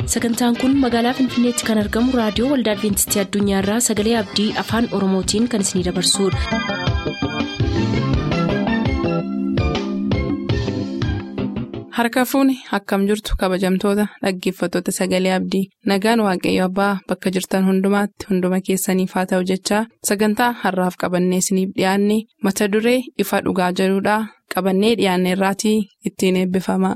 sagantaan kun magaalaa finfinneetti kan argamu raadiyoo waldaa adventistii addunyaarraa sagalee abdii afaan oromootiin kan isinidabarsudha. harka fuuni akkam jirtu kabajamtoota dhaggeeffattoota sagalee abdii nagaan waaqayyo abbaa bakka jirtan hundumaatti hunduma keessaniif haa ta'u jechaa sagantaa harraaf qabannee isiniif dhiyaanne mata duree ifa dhugaa jedhudhaa qabannee dhiyaanne irraatii ittiin eebbifama.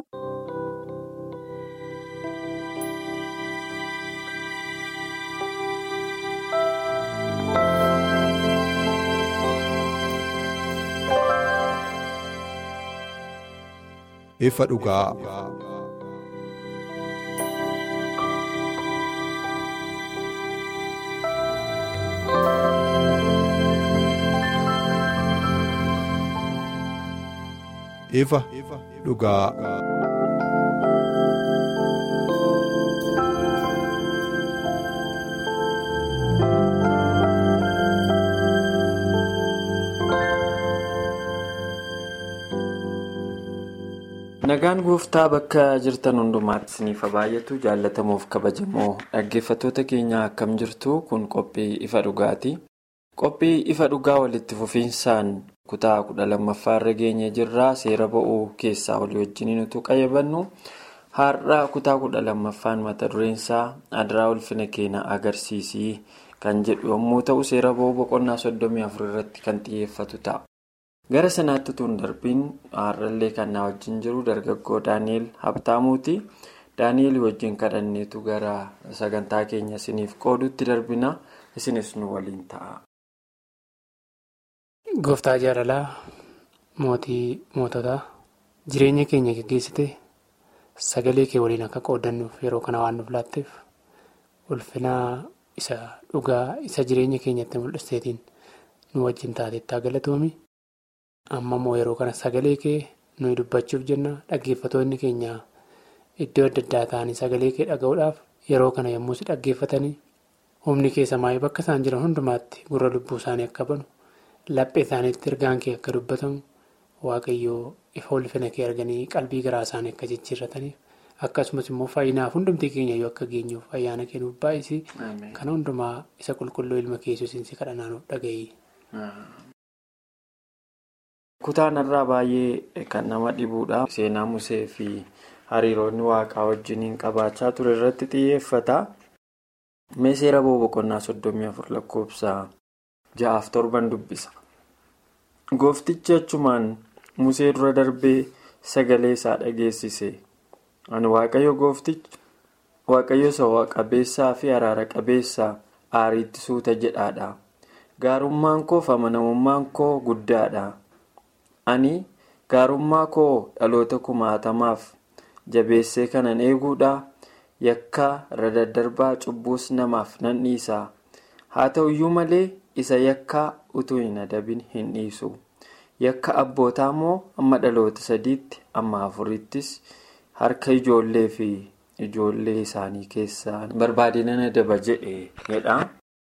ifa dhugaa. ifa dhugaa. nagaan gooftaa bakka jirtan hundumaatti isiniif baay'atu jaallatamuuf kabajamoo dhaggeeffattoota keenya akkam jirtu kun qophii ifa dhugaati qophii ifa dhugaa walitti fufiinsaan kutaa kudha lammaffaarra geenye jirraa seera ba'uu keessaa walii wajjiniin utuu qayyabannu har'a kutaa kudha lammaffaan mata dureensaa adiraa ulfina keenya agarsiisii kan jedhu yommuu ta'u seera ba'uu boqonnaa soddomii afur irratti kan xiyyeeffatu ta'a. gara sanaatti utuu hin darbiin har'allee kan na wajjin jiru dargaggoo daani'el habtaamuuti daani'el wajjin kadhanneetu gara sagantaa keenya isiniif qoodutti darbina isinis nu waliin ta'a. gooftaa jaalalaa mootii moototaa jireenya keenya geggeessite sagalee kee waliin akka qoodannuuf yeroo kana waan nuuf laatteef ulfina isa dhugaa isa jireenya keenyatti mul'isteetiin nu wajjin taateettaa galatoomi. amma immoo yeroo kana sagalee kee nuyi dubbachuuf jenna dhaggeeffatoonni keenya iddoo adda addaa ta'anii sagalee kee dhaga'uudhaaf yeroo kana yommuu si dhaggeeffatanii humni kee samaayii bakka isaan jiran hundumaatti gurra lubbuu isaanii akka banu laphee isaaniitti ergaan kee akka dubbatamu waaqayyoo ifa ulfina kee arganii qalbii garaa isaanii akka jijjiirrataniif akkasumas immoo fayyinaaf hundumtii keenya yoo akka geenyuuf ayyaana kennuuf baay'isii kana hundumaa isa qulqulluu ilma keessusiin si kadhannaanuuf dhaga'ii. kutaan irraa baay'ee kan nama dhibuudha seenaa musee fi hariiroonni waaqaa wajjiniin qabaachaa ture irratti xiyyeeffata mee seera ba'uu boqonnaa soddomii afur lakkoofsa ja'aaf torban dubbisa gooftichi achumaan musee dura darbee sagalee isaa dhageessise ani waaqayyo gooftichi waaqayyo isa qabeessaa fi araara qabeessaa aariitti suuta jedhaadha gaarummaan koo fi amanamummaan koo guddaadha. ani gaarummaa koo dhaloota kumaatamaaf jabeessee kanan eeguudha yakka irra daddarbaa cubbuus namaaf nan dhiisa haa ta'u iyyuu malee isa yakka utuu hin adabin hin dhiisu yakka abbootaa immoo amma dhaloota sadiitti amma afurittis harka ijoollee fi ijoollee isaanii keessaa barbaade nan adaba jedha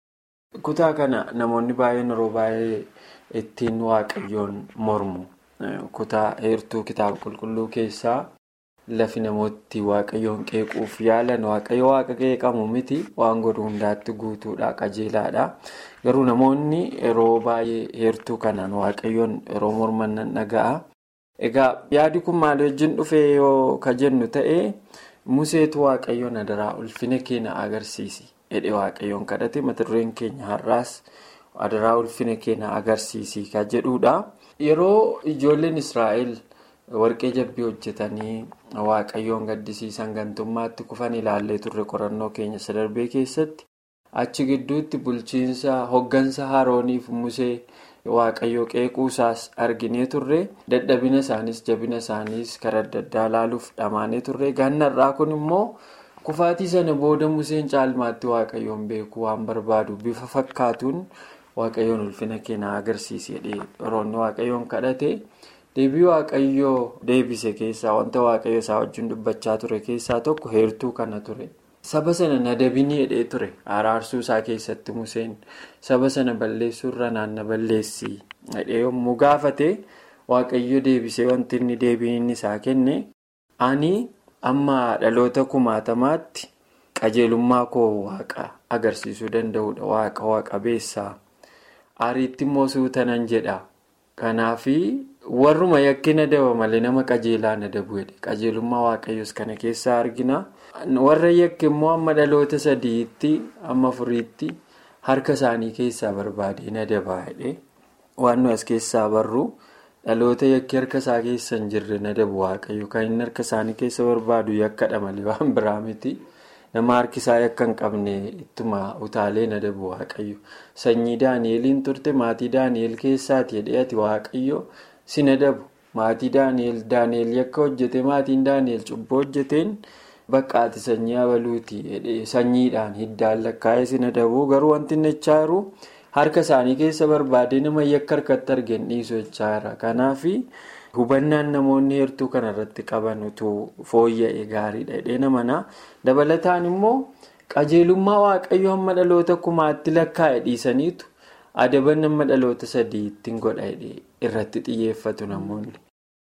kutaa kana namoonni baay'een yeroo baay'ee. ittiin waaqayyoon mormu kutaa heertuu kitaaba qulqulluu keessaa lafi namooti waaqayyoon qeequuf yaalan waaqayyo waaqa qeeqamu miti waan godhu hundaatti guutuudha qajeelaadha garuu namoonni yeroo baay'ee heertuu kanaan waaqayyoon yeroo morman nan dhaga'a egaa yaadi kun maal wajjin dhufee yoo ka jennu ta'e museetu waaqayyoon adaraa ulfina keenya agarsiisi jedhe waaqayyoon kadhate mata dureen keenya har'aas. adaraa ulfina keenya agarsiisii kan jedhudha yeroo ijoolleen israa'el warqee jabbii hojjetanii waaqayyoon gaddisiisan gantummaatti kufan ilaallee turre qorannoo keenya isa darbee keessatti achi gidduutti bulchiinsa hoggansa harooniif musee waaqayyoo qeequusaas arginee turre dadhabina isaaniis jabina isaaniis karaa adda addaa ilaaluuf dhamaanee turre gannarraa kun immoo. kufaatii sana booda museen caalmaatti waaqayyoon beekuu waan barbaadu bifa fakkaatuun waaqayyoon ulfina keenya agarsiise yeroonni waaqayyoon kadhate deebii waaqayyoo deebise keessaa wanta waaqayyo isaa wajjin dubbachaa ture keessaa tokko heertuu kana ture saba sana nadabinii hidhee ture araarsuu isaa keessatti museen saba sana balleessuurra naanna balleessii hidhee yommuu gaafate waaqayyo deebisee wanti inni deebiin isaa kenne ani amma dhaloota kumaatamaatti qajeelummaa koo waaqa agarsiisuu danda'udha waaqa waaqa beessaa ariitti immoo suutanan jedha kanaafi warruma yakki nadaba malee nama qajeelaa nadabu jedhe qajeelummaa waaqayyoos kana keessaa argina warra yakki immoo amma dhaloota sadiitti amma furiitti harka isaanii keessaa barbaadee nadabaa jedhe waan nu as keessaa barru. dhaloota yakki harka isaa keessa hin jirre nadabu waaqayyo kan inni harka isaanii keessa barbaadu yakkadha malee waan biraa miti nama harki isaa yakka hin qabne ittuma utaalee nadabu waaqayyo sanyii daani'eliin turte maatii daani'el keessaati jedhee ati waaqayyo si nadabu maatii daani'el daani'el yakka hojjete maatiin daani'el cubboo hojjeteen bakka ati sanyii abaluuti sanyiidhaan hiddaan lakkaa'ee si nadabu garuu wanti inni jechaa jiru. harka isaanii keessa barbaadee nama yakka harkatti argan dhiisu jechaa jira kanaaf hubannaan namoonni heertuu kanarratti qaban utuu fooyya'e gaariidha jedhee namana dabalataan immoo qajeelummaa waaqayyo hamma dhaloota kumaatti lakkaa'e dhiisaniitu adaban nama dhaloota sadii ittiin godha irratti xiyyeeffatu namoonni.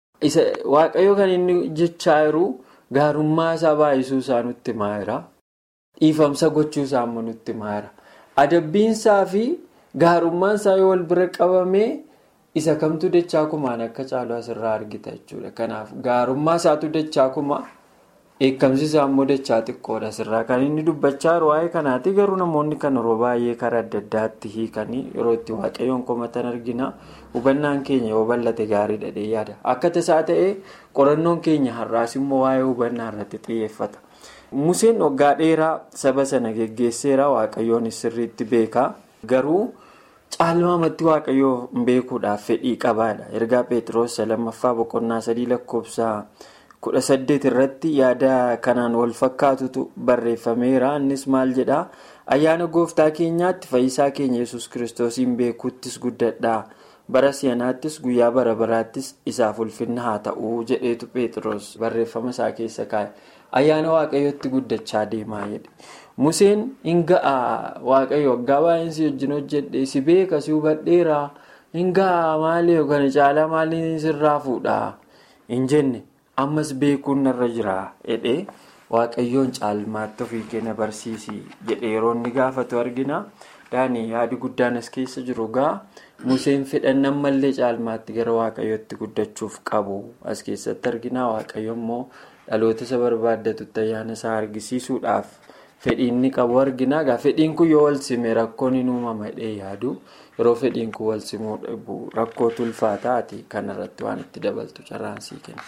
waaqayyo kan inni jechaa jiru gaarummaa isaa baay'isuu isaa nutti maayira dhiifamsa gochuu isaa ammoo nutti maayira adabbiinsaa fi. gaarummaan isaa yoo wal bira qabamee isa kamtu dachaa kumaan akka caalu asirraa argita jechuudha kanaaf gaarummaa isaatu dachaa kuma eekkamsi isaa immoo dachaa xiqqoodha asirraa kan inni dubbachaa jiru waa'ee kanaati garuu namoonni kan yeroo baay'ee karaa adda addaatti hiikanii yeroo itti waaqayyoon komatan argina hubannaan keenya yoo bal'ate gaariidha dhee yaada akka tasaa ta'ee qorannoon keenya har'aas immoo waa'ee hubannaa irratti xiyyeeffata museen waggaa dheeraa saba sana geggeesseera waaqayyoon sirriitti beeka garuu. caalmaamatti waaqayyoo beekuudhaaf fedhii qabaadha ergaa peetiroos lammaffaa boqonnaa sadii lakkoofsa kudha saddeet irratti yaada kanaan wal fakkaatutu barreeffameera innis maal jedha ayyaana gooftaa keenyaatti fayyisaa keenya yesus kiristoosiin beekuuttis guddadhaa bara si'anaattis guyyaa bara baraattis isaaf ulfinna haa ta'uu jedheetu peetiroos barreeffama isaa keessa kaa'e ayyaana waaqayyootti guddachaa deemaa jedhe. Museen hin ga'a waaqayyo waggaa baay'een si wajjin hojjedhe si beeka si hubadheera hin ga'a maali kana caalaa maaliin sirraa fuudha hin jenne ammas beekuun narra jira jedhee waaqayyoon caalmaatti ofii kenna barsiisi jedhee yeroo inni gaafatu argina daanii yaadi guddaan as keessa jiru ga'a Museen fedhan ammallee caalmaatti gara waaqayyootti guddachuuf qabu as keessatti argina waaqayyo immoo dhaloota isa barbaaddatutti ayyaana isaa argisiisuudhaaf. Fedhiin ni qabu argina egaa fedhiin kun yoo wal sime rakkoon hin uumama jedhee yaadu yeroo fedhiin kun wal simuu dhabu rakkootu ulfaataati kanarratti waan itti dabaltu carraansii kenna.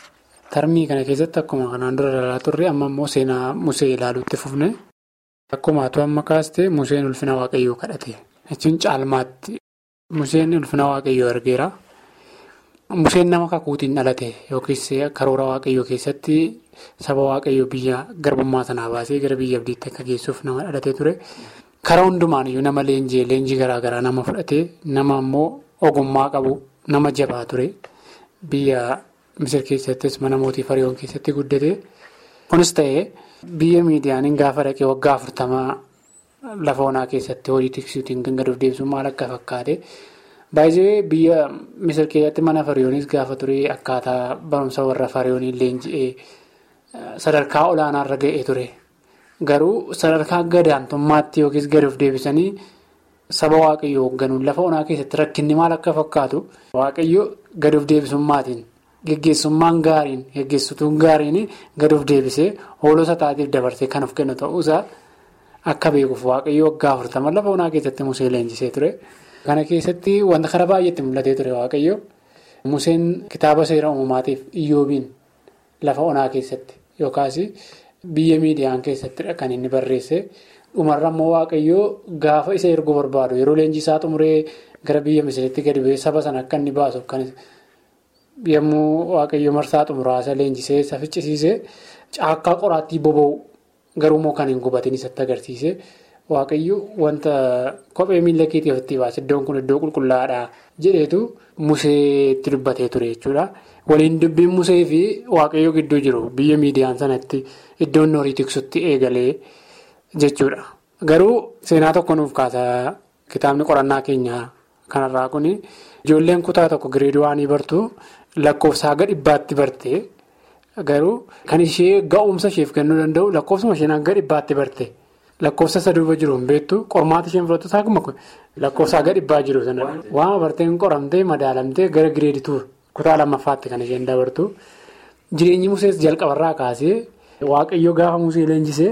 Tarmii kana keessatti akkuma kanaan dura ilaalaa turre amma immoo seenaa Musee ilaaluutti fufne akkuma atu amma kaaste Museen ulfina waaqayyoo kadhate jechuun caalmaatti Museen ulfina waaqayyoo argeera. Museen nama kakuutiin dhalate yookiis karoora waaqayyoo keessatti. Saba waaqayyoo biyya garbummaa sanaa baasee gara biyya abdiitti akka geessuuf nama dhalatee ture. Karaa hundumaan iyyuu nama leenjii leenjii garaagaraa nama fudhatee nama immoo ogummaa qabu nama jabaa ture. Biyya Misir keessattis mana mootii Fariyoon keessatti guddate. Kunis ta'ee biyya miidiyaaniin gaafa dhaqee waggaa afurtamaa lafa onaa keessatti hojii tiksituutiin kan gad of deebisuun maal akka fakkaate. Baay'ee biyya Misir keessatti mana Fariyoonis gaafa ture akkaataa barumsa warra Fariyooniin leenji'ee. Sadarkaa olaanaarra ga'ee ture garuu sadarkaa gadaantummaatti yookiis gadi of deebisanii saba waaqayyoo hoogganuun lafa onaa keessatti rakkinni maal akka fakkaatu waaqayyo gadi of deebisummaatiin geggeessummaan gaariin geggeessituun gaariin gadi of deebisee hoolota taatiif dabarsee kan of kennu ta'uusaa akka beekuuf waaqayyo waggaa afurtama lafa onaa keessatti musee leenjisee ture. Kana keessatti wanta karaa baay'eetti mul'atee ture waaqayyo museen kitaaba seera uumamaatiif iyyoobiin lafa onaa keessatti. Yookaas biyya miidiyaan keessattidha kan inni barreesse dhumarra immoo waaqayyoo gaafa isa erguu barbaadu yeroo leenjii isaa xumuree gara biyya misiritti gadi bu'ee saba sana akka inni baasuuf kan yommuu waaqayyoo marsaa xumuraasa leenjisee isa ficcisiisee caakkaa qoraattii boba'u garuu immoo kan hin gubatin isatti agarsiise waaqayyo wanta kophee miila keetii ofitti baase iddoon kun iddoo qulqullaa'aadha jedheetu museetti dubbatee ture jechuudha. Waliin dubbiin musee fi waaqayyoo gidduu jiru biyya miidiyaan sanatti iddoon horii tiksutti eegalee jechuudha. Garuu seenaa tokko nuuf kaasa kitaabni qorannaa keenyaa kanarraa kun ijoolleen kutaa tokko gireedii waanii bartu lakkoofsa haga dhibbaatti bartee Garuu kan ishee ga'umsa isheef kennuu danda'u lakkoofsuma isheen hanga dhibbaatti barte lakkoofsa isa duuba jiru hin beektu qormaata isheen fudhattu saakuma lakkoofsa hanga dhibbaa jiru sana waan barteen qoramtee madaalamtee gara gireedituu kutaa lammaffaatti kan isheen dabartu jireenyi musees jalqabarraa kaasee waaqayyo gaafa musee leenjisee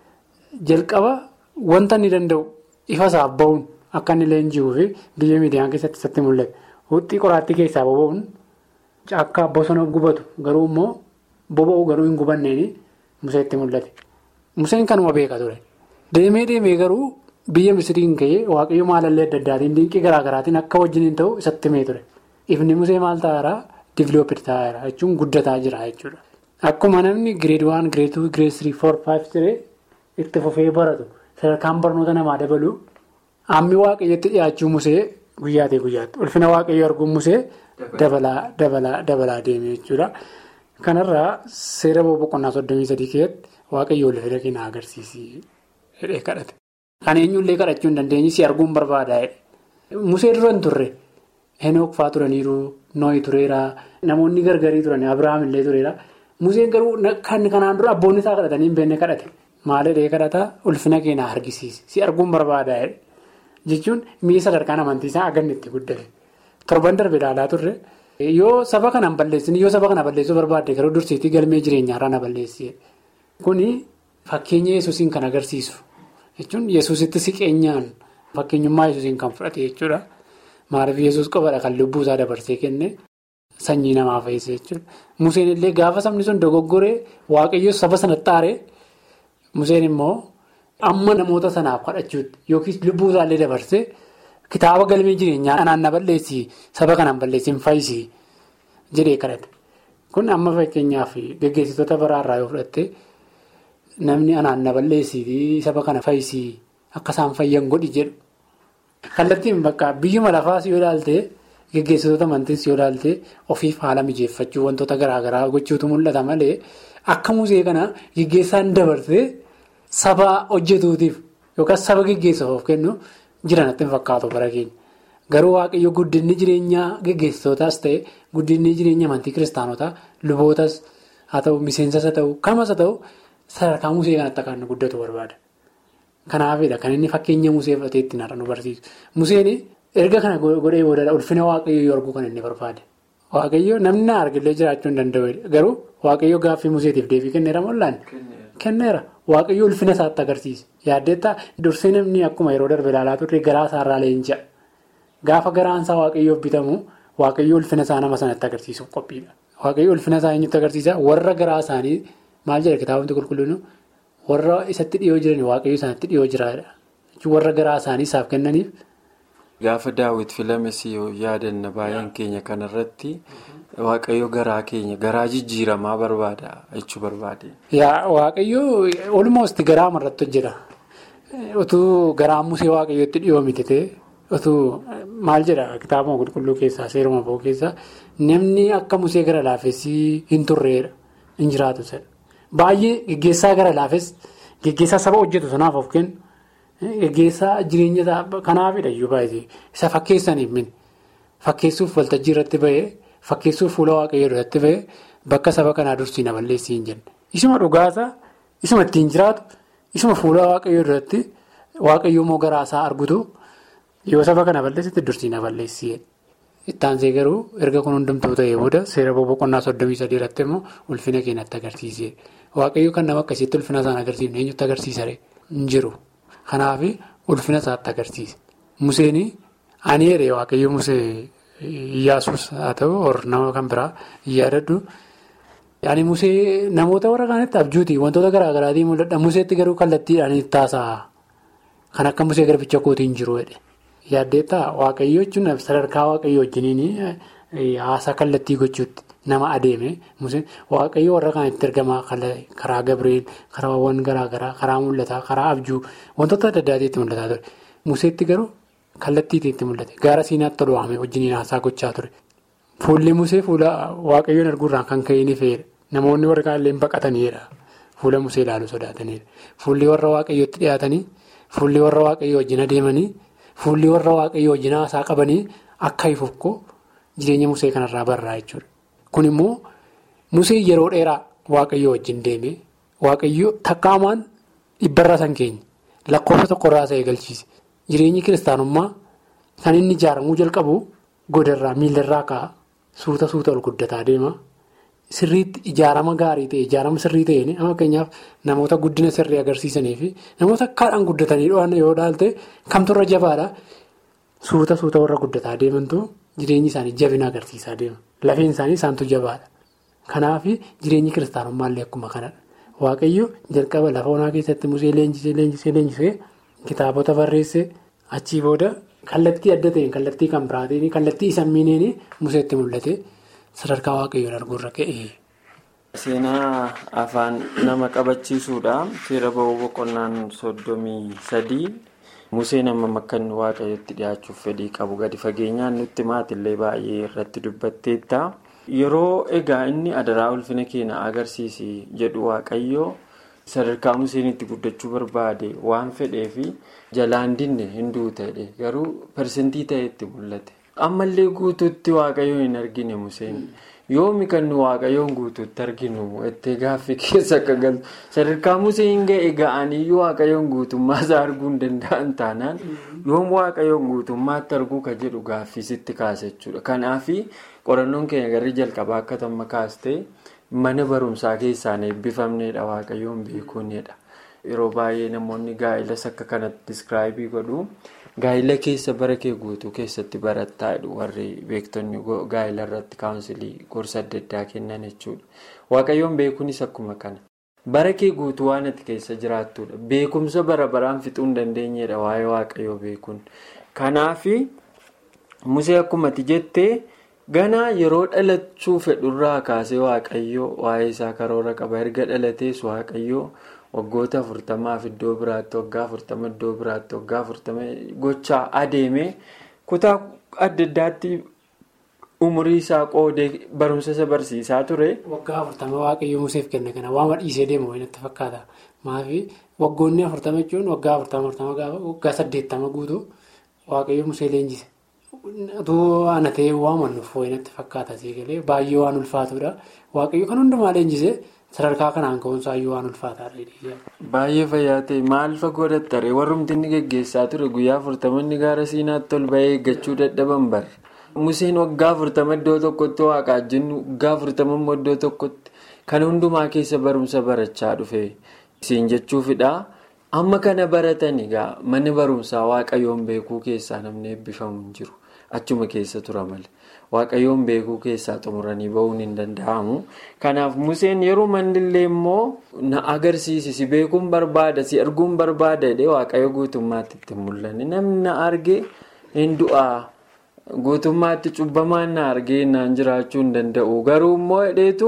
jalqaba wanta inni danda'u ifa isaaf ba'uun akka inni leenji'uu fi biyya miidiyaan keessatti isatti mul'ate huxxii qoraattii keessaa boba'uun caakkaa bosona gubatu garuu immoo. Boba'uu garuu hin gubanneeni museetti mul'ate. Museen kanuma beeka ture. Deemee deemee garuu biyya misiriin ka'ee waaqayyo maalallee adda addaatiin dinqii garaa garaatiin akka wajjin ta'u isatti himee ture. Ifni musee maal ta'aara divilooppiti ta'aara jechuun guddataa jira jechuudha. Akkuma namni gireed waan gireed tuu gireed sirii foor faayiv ture itti fufee baratu sadarkaan barnoota namaa dabalu hammi waaqayyotti dhiyaachuu musee guyyaatii guyyaatti ulfina waaqayyo arguun musee dabalaa dabalaa dabalaa deemee jechuudha. Kanarraa seera boqonnaa soddomii sadii keessatti waaqayyo ulfina keenyaa agarsiisii hidhee kadhate. Kan eenyullee kadhachuu hin dandeenye si arguun barbaada. Musee dura hin turre Henook fa'aa turaniiru Nooyi tureera namoonni gargarii turan Abiraam illee tureera. Museen garuu kan kanaan dura abboonni isaa kadhatanii hin beekne kadhate. Maal hidhee kadhata ulfina keenyaa argisiisi si arguun barbaada jechuun mi'a sadarkaan amantiisaa aganni itti guddate. Torban darbe ilaalaa turre. Yoo saba kanaan balleessin yoo saba kana balleessuu barbaadde garuu dursiitii galmee jireenyaarraa na balleessi. Kuni fakkeenya yesuusiin kan agarsiisu jechuun yesuusitti siqeenyaan fakkeenyummaa yesuusiin kan fudhate jechuudha. Maaliif yesuus qofaadha kan lubbuu isaa dabarsee kenne sanyii namaa fayyise jechuudha. Museen illee gaafa sabni sun dogoggoree waaqayyo saba sanatti aaree Museen immoo amma namoota sanaaf kadhachuutti yookiis lubbuu isaallee dabarsee. Kitaaba galmee jireenyaa anaan na balleessi saba kanaan balleessin fayyisi jedhee kadhate. Kun amma fakkeenyaaf gaggeessitoota biraarraa yoo fudhatte namni anaan na balleessi saba kana fayyisi akka isaan fayyan godhi jedhu. Kallattiin bakka biyyuma lafaas yoo ilaalte gaggeessitoota amantiis yoo ilaalte ofiif haala mijeeffachuu wantoota garaagaraa gochuutu mul'ata malee akka musee kana gaggeessaan dabarsee saba hojjetuutiif yookaan saba gaggeessuuf of kennu. Jiranatti hin fakkaatu bara keenya garuu waaqayyo guddinni jireenyaa gaggeessitootaas ta'e guddinni jireenya amantii kiristaanotaa lubootas haa ta'u miseensas haa ta'u kamas haa ta'u sadarkaa musee kanatti akka inni guddatu barbaada. Kanaafidha kan inni fakkeenya musee fudhatee ittiin har'a nu barsiisu. Museen erga kana godhee booda ulfina waaqayyoo yoo arguu kan inni barbaade. Waaqayyo namni na argillee jiraachuu hin danda'u garuu waaqayyo gaaffii museetiif deebii kenneera mul'anne. Kenneera waaqayyo ulfina isaatti agarsiisa yaaddeettaa dursee namni akkuma yeroo darbe ilaalaa turre garaa isaarraa leenji'a gaafa garaan isaa waaqayyoof bitamu waaqayyo ulfina isaa nama sanatti agarsiisuuf qophiidha waaqayyo ulfina isaa eenyutti agarsiisa warra garaa isaanii maal jedha kitaabota qulqulluun warra isatti dhiyoo jiran waaqayyo isaanitti dhiyoo jiraadha warra garaa isaanii isaaf kennaniif. Gaafa daawwit filames yaadanna baay'een keenya kanarratti. Waaqayyo garaa keenya garaa jijjiiramaa barbaada jechuu barbaade. Yaa waaqayyo olmoosti garaa amarratti hojjeta. Otuu garaa musee waaqayyootti dhiyoo mitite otuu maal jedha kitaabuma qulqulluu keessaa seeruma ba'uu keessaa namni akka musee gara laafessii hin turreedha hin jiraatu sana. Baay'ee geggeessaa gara laafes geggeessaa saba hojjetu sanaaf of kennu geggeessaa jireenya kanaafidha iyyuu baay'ee isa fakkeessaniif mini fakkeessuuf waltajjii irratti bahee. Fakkeessuuf fuula waaqayyoo duratti ba'e bakka saba kanaa dursii na balleessii hin jenne. Isuma dhugaasaa, isuma ittiin jiraatu, isuma fuula waaqayyoo duratti waaqayyoo immoo garaasaa argutu yoo saba kana balleessitti dursii na balleessii. Ittaansee garuu erga kun hundumtuu ta'ee booda seera boqonnaa soddomii sadii irratti immoo ulfina keenyatti agarsiisee. Waaqayyoo kan nama akkasitti ulfina isaan agarsiifne eenyutti agarsiisaree hin jiru. Kanaaf ulfina isaatti agarsiise. Museen ani jedhee waaqayyoo musee. Iyyaasuus haa ta'u nama kan biraa yaadadhu. Ani musee namoota warra kaanitti abjuuti wantoota garaa garaatiin mul'adha. Museetti garuu kallattiidhaan taasa'a. Kan akka musee garbicha kootiin jiru jedhe. Yaaddeettaa waaqayyoo jechuun sadarkaa waaqayyoo wajjiniin haasaa kallattii gochuutti nama adeeme. Waaqayyoo warra kaanitti ergamaa karaa Gabreel, karaawwan garaa garaa, karaa mul'ataa, karaa abjuu wantoota adda addaatiitti mul'ataa ture. Museetti garuu. Kallattiitti itti mul'ate gaara siinaatti tolu waamee wajjiniin haasaa gochaa ture. Fuulli musee fuula waaqayyoon arguurraan kan ka'e ni fe'eera. Namoonni warra kaanillee baqataniidha. Fuula musee ilaaluu sodaataniidha. Fuulli warra waaqayyootti dhiyaatanii, fuulli warra waaqayyoo wajjin adeemanii, fuulli warra waaqayyoo wajjin haasaa qabanii akka ifuuf jireenya musee kanarraa barraa jechuudha. Kun immoo musee yeroo dheeraa waaqayyo wajjin deeme waaqayyo takkaamaan dhibbarraa san keenya lakkoofsa tokkorraa isa eegalchiise jireenyi kiristaanummaa kan inni ijaaramuu jalqabu godarraa miilarraa ka'a suuta suuta ol guddataa deema. Sirriitti ijaarama gaarii ta'e ijaarama sirrii ta'een amma fakkeenyaaf namoota guddina sirrii agarsiisanii fi namoota akkaadhaan guddatanii dho'an yoo ilaalte kamtu irra jabaadha suuta suuta warra guddataa deemantu jireenyi isaanii jabina agarsiisaa deema lafeen isaanii isaantu jabaadha kanaaf jireenyi kiristaanummaa akkuma kanadha waaqayyo jalqaba lafa onaa keessatti musee leenjisee leenjisee leenjisee kitaabota barreesse achii booda kallattii adda ta'een kallattii kan biraatiin kallattii isa miineen museetti mul'ate. Sadarkaa waaqayyoon arguurra ka'e. Seenaa afaan nama qabachiisuudha. Seera ba'uu boqonnaan soddomii sadii Museen amma akka inni waaqayyotti dhiyaachuuf fedhii qabu gadi fageenyaan nutti maatillee baay'ee irratti dubbatteetta. Yeroo egaa inni adaraa ulfina keenya agarsiisi jedhu waaqayyoo sadarkaa Museen itti guddachuu barbaade waan fedheefi jalaan dinne hinduu ta'e garuu persentii ta'etti mul'ate. ammallee guutuutti waaqayyoon hin argine museen yoomi kan nu waaqayyoon guutuutti arginu itti gaaffii keessa akka galtu sadarkaa museen ga'e ga'aniyyuu waaqayyoon guutummaa isaa arguu hin danda'an taanaan yoom waaqayyoon guutummaatti arguu ka jedhu gaaffii sitti kaasa jechuudha kanaafi qorannoon keenya garri jalqabaa akka tamma kaastee mana barumsaa keessaan eebbifamneedha waaqayyoon beekuunidha yeroo baay'ee namoonni gaa'elas akka kanatti diskiraayibii godhu. Gaa'ila keessa bara kee guutuu keessatti barattaa warri beektonni gaa'ila irratti kaawunsilii gorsa adda addaa kennan jechuudha. Waaqayyoon beekuunis akkuma kana. Bara kee guutuu waan ati keessa jiraattudha. Beekumsa bara baraan fixuu hin dandeenyedha waa'ee waaqayyoo beekuun. Kanaafi musee akkuma ati jettee ganaa yeroo dhalachuu fedhurraa kaasee waaqayyoo waa'ee isaa karoora qaba. Erga dhalatees waaqayyoo. waggoota afurtamaaf iddoo biraatti waggaa afurtama iddoo biraatti waggaa afurtama gochaa adeeme kutaa adda addaatti umurii isaa qoodee barumsa isa barsiisaa ture. Waggaa afurtama waaqayyo museef kenna kana waan dhiisee deemu wayii natti fakkaata. Maafi waggoonni afurtama jechuun waggaa afurtama afurtama gaafa waggaa saddeettama guutuu waaqayyo musee leenjise. Utuu ana ta'ee waamannuuf wayii natti fakkaata siigalee baay'ee waan ulfaatudha. Waaqayyo kan hundumaa leenjise. Sadarkaa kanaan ka'umsaayyuu waan ulfaataadha. Baay'ee fayyaa ta'e maal fagoo dattare warrumti inni geggeessaa ture guyyaa afurtamanni gaara siinaatti ol bahee eeggachuu dadhaban bara. Museen waggaa afurtama iddoo tokkotti waaqaa jennu waggaa afurtama immoo iddoo tokkotti kan hundumaa keessa barumsa barachaa dhufe siin jechuufidha. Amma kana baratan egaa manni barumsaa waaqayyoon beekuu keessaa namni eebbifamu hin jiru. Achuma keessa tura malee. Waaqayyoon beekuu keessaa xumuranii bahuun hin danda'amu. Kanaaf Museen yeroo mandillee immoo na agarsiisi si beekuun barbaada si arguun barbaada jedhee waaqayyo guutummaatti itti mul'anne namni na arge hin du'aa guutummaatti cubbamaan na argee naan jiraachuu hin danda'u garuu immoo hidheetu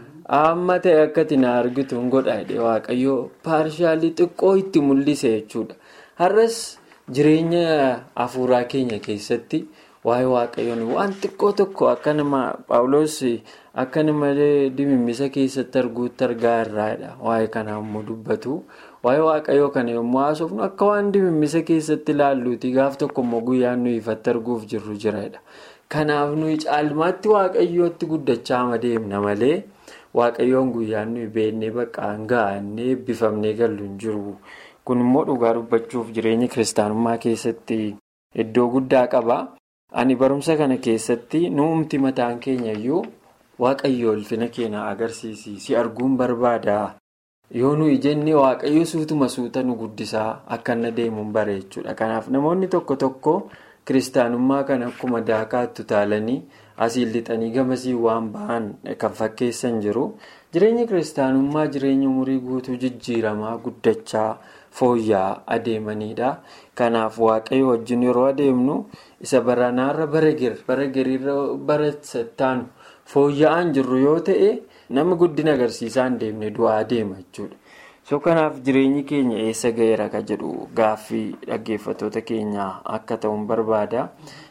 amma ta'e akkati na argitu hin godha jedhee waaqayyo paarsaalii xiqqoo itti mul'ise jechuudha. Har'as jireenya hafuuraa keenya keessatti. waa'ee waaqayyoon waan xiqqoo tokko akka nama paawuloos akka malee dimimmisa keessatti arguutti argaa irraadha waa'ee kanaa immoo dubbatu waa'ee waaqayyoo kana yommuu haasofnu akka waan dimimmisa keessatti ilaalluuti gaaf tokko immoo guyyaan nuyi ifatti arguuf jirru jiradha kanaaf nuyi caalmaatti waaqayyootti guddachaa adeemna malee waaqayyoon guyyaan nuyi beennee baqqaan ga'annee eebbifamnee gallu hin jiru kun immoo dhugaa dubbachuuf jireenya kiristaanummaa keessatti iddoo guddaa qaba. Ani barumsa kana keessatti nuumti mataan keenya iyyuu waaqayyo ulfina keenya agarsiisi si arguun barbaada yoo nuyi jennee waaqayyo suutuma suuta nu guddisaa akka inni deemuun bare jechuudha. Kanaaf namoonni tokko tokko kiristaanummaa kana akkuma daakaatti utaalanii asiin lixanii gamasii waan ba'an kan fakkeessan jiru. Jireenya kiristaanummaa jireenya umurii guutuu jijjiiramaa guddachaa fooyya'aa adeemanidha. Kanaaf waaqayyo wajjin yeroo adeemnu. isa baranaarra bara gariirra bara sattaanu fooyya'aan jirru yoo ta'e nama guddina agarsiisaa hin deemne du'aa adeema jechuudha. so kanaaf jireenyi keenya eessa ga'eera ka jedhu gaaffii dhaggeeffattoota keenyaa akka ta'uun barbaada.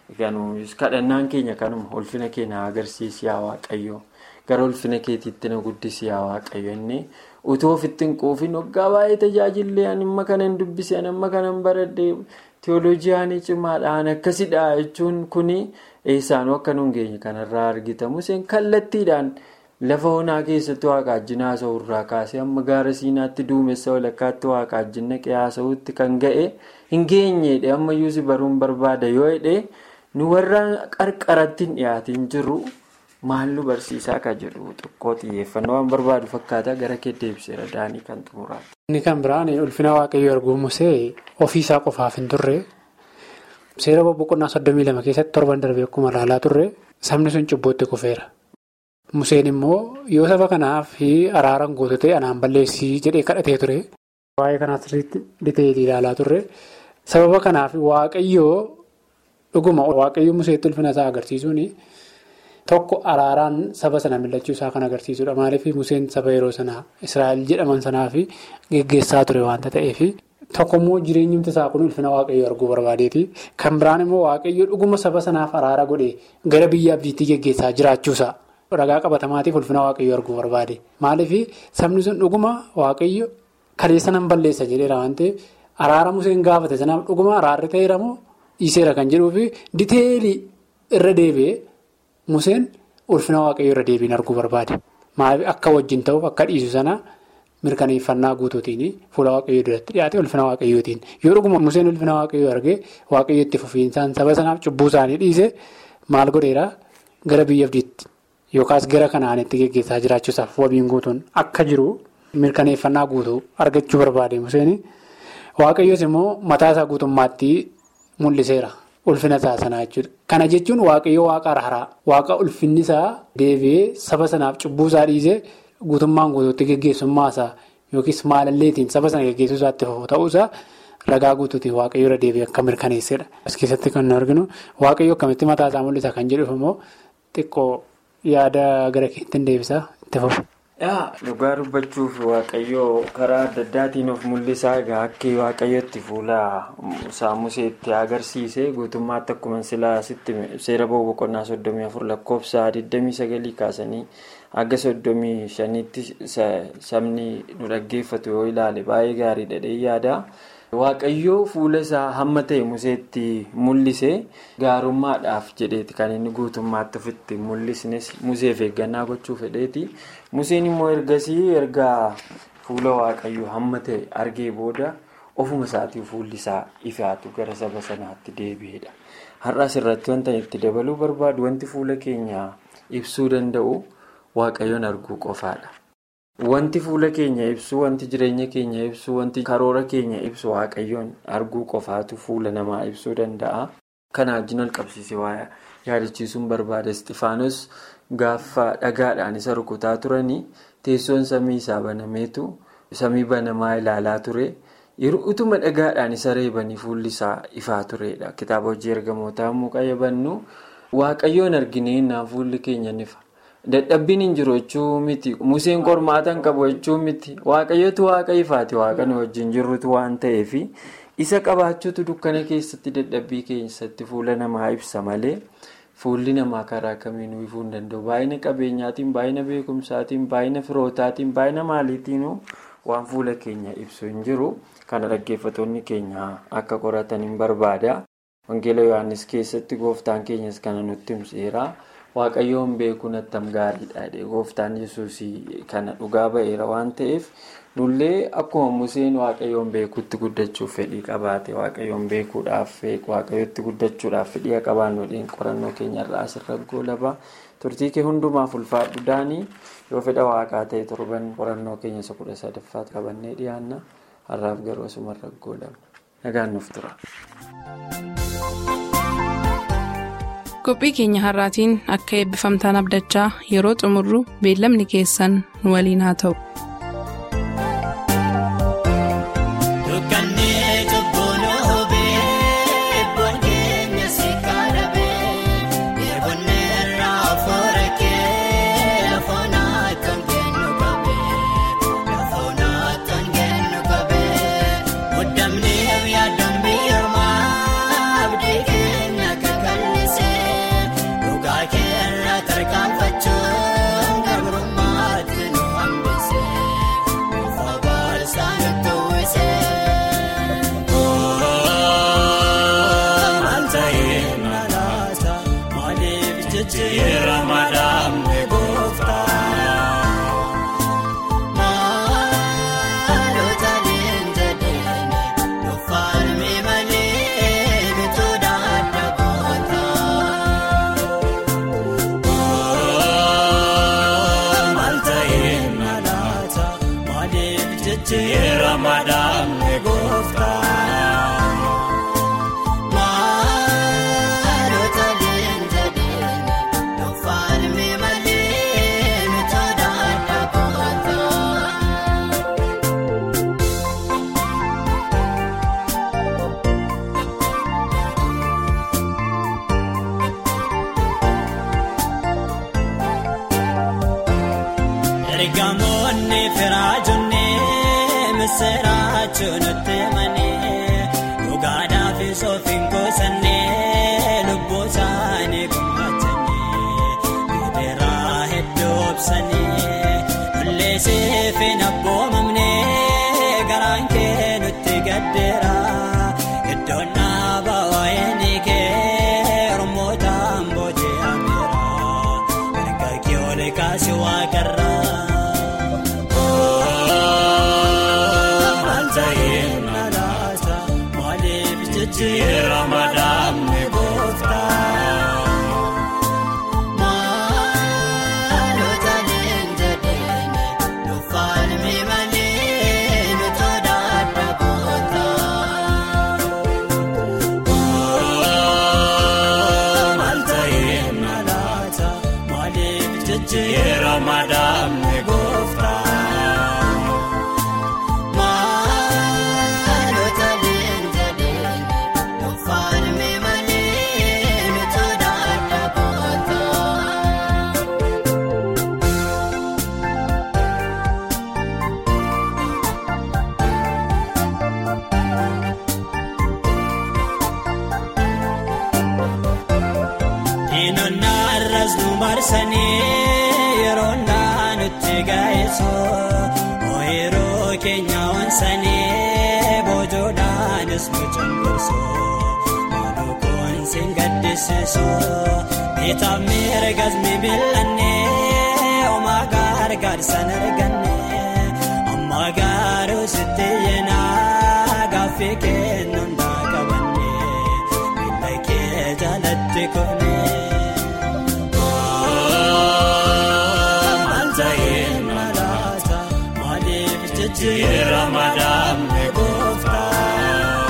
kadhannaan keenya kanuma ulfina keenya agarsiisi yaa waaqayyo gara ulfina keetiitti na guddisi yaa waaqayyo inni utuu ofitti hin quufin waggaa baay'ee tajaajillee amma kana hin dubbise amma kana hin baradhee. Teoloojiyaan cimaadhaan akkasidha jechuun kuni eessaanuu akka nuun geenye kanarraa argitamu. Museen kallattiidhaan lafa onaa keessatti waaqaajjin haasa'u irraa kaasee amma gaara siinaatti duumessa walakkaatti waaqaajjin naqee haasa'utti kan ga'e hin geenyeedhe ammayyuu si baruun barbaada yoo hidhee nu warra qarqaratti hin dhiyaatiin jirru maal nu barsiisaa ka jedhu xiqqoo xiyyeeffannoo waan barbaadu fakkaata gara kee deebiseera daanii kan xumuraati. Inni kan biraan ulfina waaqayyoo arguu musee ofiisaa qofaaf hin turre seera boqonnaa soddomii lama keessatti torban darbee akkuma ilaalaa turre sabni sun cubbootti kufeera. Museen immoo yoo saba kanaaf araaran guutuu ta'e anaan balleessii jedhee kadhatee ture. Waa'ee kanaas dhitee ilaalaa turre sababa kanaaf waaqayyoo dhuguma waaqayyoo museetti ulfina isaa agarsiisuun tokko araaraan saba sana mil'achuu isaa kan agarsiisudha. Maaliif museen saba yeroo sanaa Israa'el jedhaman sanaaf geggeessaa ture waanta ta'eef tokko immoo jireenyumti isaa kun ulfina waaqayyoo arguu barbaadeeti. Kan biraan immoo waaqayyoo dhuguma saba sanaaf araara godhee gara biyya abdiitti geggeessaa jiraachuusaa. Ragaa qabatamaatiif ulfina waaqayyoo arguu barbaade. Maaliif sabni sun dhuguma waaqayyo kaleessa nan balleessa jedheera waan ta'eef araara museen gaafate sanaaf dhuguma araarri ta'eera moo dhiiseera kan jedhuufi diteelii irra deebi'ee museen ulfina waaqayyoo irra deebiin arguu barbaade. Maaliif akka wajjin ta'uuf akka dhiisu sana mirkaneeffannaa guutuutiin fuula waaqayyoo duratti dhiyaate ulfina waaqayyootiin yoo dhuguma museen ulfina waaqayyoo argee waaqayyo itti fufiinsaan saba sanaaf cubbuu isaanii dhiise maal godheera gara biyya abdiitti. Yookaas gara kanaanitti geggeessaa jiraachuusaaf wabiin guutuun akka jiru mirkaneeffannaa guutuu argachuu barbaade Museen waaqayyoos immoo mataa isaa guutummaatti mul'iseera ulfina isaa sanaa jechuudha. Kana jechuun waaqayyoo waaqa araraa waaqa ulfinni isaa deebi'ee saba sanaaf cubbuu isaa dhiisee guutummaan guutuutti geggeessummaa isaa yookiis maalalleetiin saba sana geggeessuu isaatti ta'uusaa ragaa guutuutiin waaqayyoo irra deebi'ee akka mirkaneessedha. As keessatti kan nu arginu waaqayyoo akkamitti mataa isaa mul'isa kan jedhuuf immoo xiqqoo. Yaada gara keetti deebisaa itti fufu. Dhugaa dubbachuuf waaqayyoo karaa adda addaatiin of mul'isaa egaa akka waaqayyootti fuula isaa museetti agarsiise guutummaatti akkuma silaa seera boqonnaa soddomii afur lakkoofsa 29 kaasanii akka soddomii shaniitti sabni nu dhaggeeffatu yoo ilaale baay'ee gaarii dhadhee yaada. Waaqayyoo fuula isaa hamma ta'e museetti mul'ise gaarummaadhaaf jedheeti kan inni guutummaatti ofitti mul'isnes museef eeggannaa gochuu fedheeti. Museen immoo ergasii erga fuula waaqayyoo hamma ta'e argee booda ofuma isaatii fuulli isaa ifaatu gara saba sanaatti deebi'edha. Har'as irratti wanta itti dabaluu barbaadu wanti fuula keenya ibsuu danda'u waaqayyoon arguu qofaadha. Wanti fuula keenya ibsu, wanti jireenya keenya ibsu, wanti karoora keenya ibsu waaqayyoon arguu qofaatu fuula namaa ibsuu danda'a. Kana wajjin ol qabsiisee waa yaadachiisuun barbaada. Isxifaanos gaafa dhagaadhaan isa rukutaa turanii teessoon samii isaa banameetu samii banamaa ilaalaa ture. Yeroo utuma dhagaadhaan isa reebanii fuulli isaa ifaa turedha. Kitaaba hojii ergamootaa immoo qayyabannu waaqayyoon arginee innaan fuulli keenya nifa. Dadhabbiin hin jiru jechuu miti. Museen qormaata hin qabu jechuu miti. Waaqayyootu waaqa ifaati. Waaqa nu wajjin jirrutu waan ta'eef isa qabaachuutu dukkana keessatti dadhabbii keessatti fuula namaa ibsa malee fuulli namaa karaa kamiinuu ifuu hin danda'u. Baay'ina qabeenyaatiin, baay'ina beekumsaatiin, baay'ina firootaatiin, baay'ina maaliitiinuu waan fuula keenya ibsu hin jiru. Kana dhaggeeffattoonni keenya akka qoratan hin barbaada. Wangeela Yohaannis keessatti gooftaan keenyas kana nutti himseera. Waaqayyoon beekuun attam gaariidha. Gooftaan yesuus kana dhugaa ba'eera waan ta'eef nullee akkuma Museen waaqayyoon beekuutti guddachuuf fedhii qabaate waaqayyoon beekuudhaaf waaqayyootti guddachuudhaaf fedhii qabaannuudhaan qorannoo keenyarraa asirra goolaba. Turtii kee hundumaaf ulfaadhu daanii yoo fedha waaqaa ta'e torban qorannoo keenya isa kudha sadaffaatti qabannee dhiyaanna. Har'aaf garuu asumarra goolaba. Nagaan nuuf tura. qophii keenya har'aatiin akka eebbifamtaan abdachaa yeroo xumurru beellamni keessan nu waliin haa ta'u. Tarkaanfachuun gabrummaatti nu hambise. jiraachuu nutti himanii dhugaadhaaf soofiin kuusannee lubbuu isaanii gumaachanii gidiraa hedduu obsanii lollee seefeen abboomamnee garaan kee nutti gaddeera iddoon dhaabaa waa'ee kee ormootaan booji'ameera erga kee ol kaasi waaqarraa. Ramadan ni gooftaa. Maalota leenjadheene dhufaan miimanii nuti daadda bootaa. Maal ta'ee nalaata maaliif jechi Ramadan ni gooftaa. Maalota leenjadheene dhufaan miimanii nuti daadda bootaa. Diinonni arras nu marsanii yeroo nutti gaa'eessu ooyiruu keenya onsanii boojuudhaanis nu cunqursu maalukoon siin gaddisiisu bitaaf miirgas mibilannee omaa gargaarsan arganne amma garuu sitti yeenaa gaaffii kennuun qabanne miila kee jalatti kufne. Maal ta'ee nalaata maaliif jechi Ramadan ni gooftaa.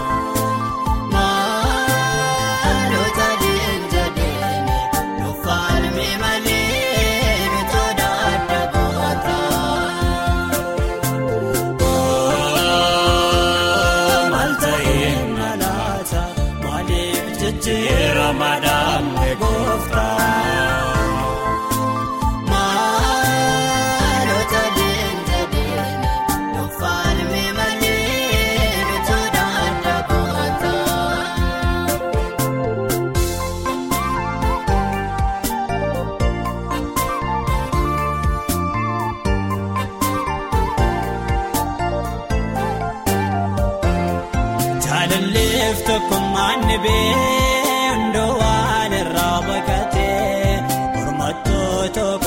Maalota leenjadheene dhufaan miimanii nuti daadda bootaa. Maal ta'ee nalaata maaliif jechi Ramadan ni gooftaa. Maalota leenjadheene dhufaan miimanii nuti daadda bootaa. Jaalalleef tokkummaan ni bee hundoo waan irraa baqatee mormattoota